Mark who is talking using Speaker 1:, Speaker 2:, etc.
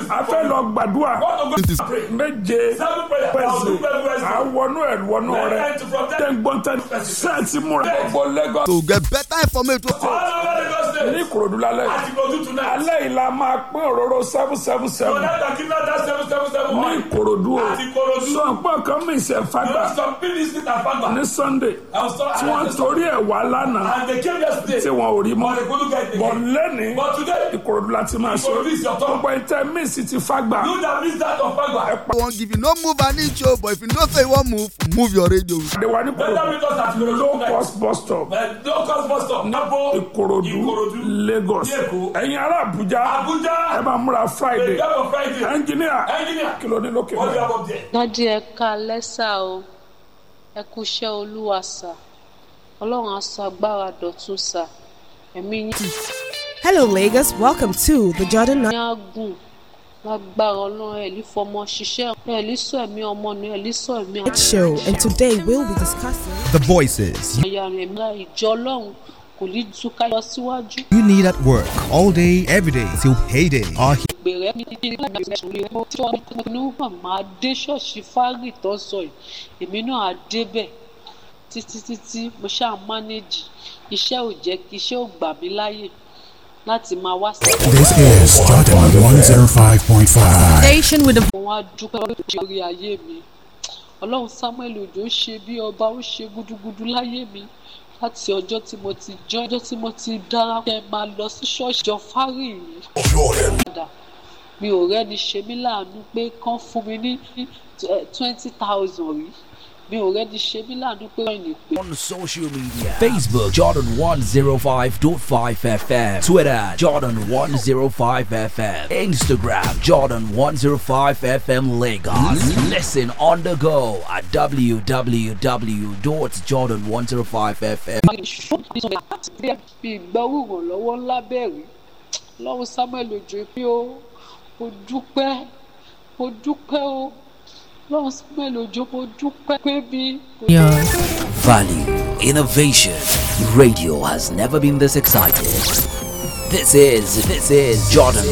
Speaker 1: a fẹ́ lọ gbàdúrà
Speaker 2: Want to go pray.
Speaker 1: méje
Speaker 2: Seven prayers. I'll do
Speaker 1: pẹ̀sì
Speaker 2: very well.
Speaker 1: àwọnú ẹ̀ wọnú rẹ̀
Speaker 2: And from there-
Speaker 1: tẹ̀gbọ́ntẹ̀ sẹ́ẹ̀tì múra gbogbo Lagos
Speaker 3: to get better information.
Speaker 2: All over Lagos State.
Speaker 1: ní Ìkòròdú lálẹ́
Speaker 2: Àti Ìkòròdú tonight.
Speaker 1: alẹ́ yìí la máa pín òróró seven seven
Speaker 2: So
Speaker 1: seven
Speaker 2: that the kingdom that seven seven seven
Speaker 1: ní
Speaker 2: one.
Speaker 1: Ìkòròdú o
Speaker 2: Àti Ìkòròdú.
Speaker 1: sọ pé kan mí ìṣẹ̀
Speaker 2: You
Speaker 1: fagbà
Speaker 2: know some people is it and Fagba.
Speaker 1: ní Sunday
Speaker 2: I was told-
Speaker 1: tí wọ́n torí ẹ̀ wá lánàá
Speaker 2: And they came yesterday.
Speaker 1: tí wọn ò rí mọ́
Speaker 2: But they couldn't get it.
Speaker 1: bọ̀ lẹ́ni
Speaker 2: But today,
Speaker 1: Ìkòròdú láti máa ṣe
Speaker 2: Ìkòròdú is your turn.
Speaker 1: gbogbo ìtẹ́ míìsì ti fagbà
Speaker 2: you that miss that of Fagba.
Speaker 3: I won't give you no move an inch, oh, but if you know say you won't move, move your radio.
Speaker 1: àdéhùn ní
Speaker 2: Better
Speaker 1: Ìkòròdú
Speaker 2: meet us at Ìkòròdú
Speaker 1: low
Speaker 2: tonight.
Speaker 1: cost bus stop
Speaker 2: Uh, Low cost bus stop. Nabo.
Speaker 1: Ìkòròdú
Speaker 2: Ìkòròdú.
Speaker 1: Lagos
Speaker 2: Ní Èkó.
Speaker 1: ẹ̀yin ará Àbújá ẹ
Speaker 2: Abuja.
Speaker 1: máa múra
Speaker 2: The
Speaker 1: Friday
Speaker 2: day of Friday.
Speaker 1: ẹnjìníà
Speaker 2: Engineer.
Speaker 1: kí ló ní lókè
Speaker 2: What do you
Speaker 1: náà.
Speaker 2: have up there?
Speaker 4: dádì ẹ ká lẹ́sà o ẹ kú iṣẹ́ olúwa sà ọlọ́run á sọ agbára dọ̀tun sà ẹ̀mí yín
Speaker 5: Hello, Lagos. Welcome to the Jordan
Speaker 4: ní àgùn lágbára ọlọ́run ẹ̀ lè fọmọ ṣiṣẹ́ ẹ̀ lè sọ ẹ̀mí ọmọ nù ẹ̀ lè sọ ẹ̀mí
Speaker 5: Night Show, and today we'll be discussing.
Speaker 6: The voices
Speaker 4: àyà rẹ̀ mìíràn ìjọ ọlọ́run kò ní túká lọ síwájú.
Speaker 6: you need at work all day, every day till payday are here.
Speaker 4: ìpè rẹ̀ ní ní ní láti ẹ̀sùn rí ẹ̀mọ́ tí wọ́n ní wọ́n máa dé ṣọ́ọ̀ṣì fárì tó ń sọ yìí èmi náà á débẹ̀ títí títí mo ṣáà mánéjì iṣẹ́ ò jẹ́ kí iṣẹ́ ò gbà mí láyè láti máa wá sí
Speaker 7: This is Jordan 105.5.
Speaker 5: Station with the
Speaker 4: mo wá dúpẹ́ lórí ayé mi ọlọ́run samuel ojo ṣe bí ọba ó ṣe gúdúgúdú láyé mi láti ọjọ́ tí mo ti jọ́ ọjọ́ tí mo ti darapọ̀ ẹ máa lọ sí ṣọ́ọ̀ṣì jọ fárì yìí padà mi ò rẹ́ni ṣe mí láàánú pé kán fún mi ní twenty thousand rí mi ò rẹ́ni ṣe mí láàánú pé wọ́n ní pé
Speaker 8: on social media Facebook Jordan 105.5 FM Twitter Jordan 105 FM Instagram Jordan 105 FM Lagos Listen on the go at www.jordan105fm
Speaker 4: bí ìgbọ́wò ìrànlọ́wọ́ ńlá bẹ̀rẹ̀ lọ́wọ́ samuel ojo pé ó mo dúpẹ́ mo dúpẹ́ o lọ́wọ́ samuel ojo mo dúpẹ́ pé bí.
Speaker 8: Value Innovation Radio has never been this excited This is this is Jordan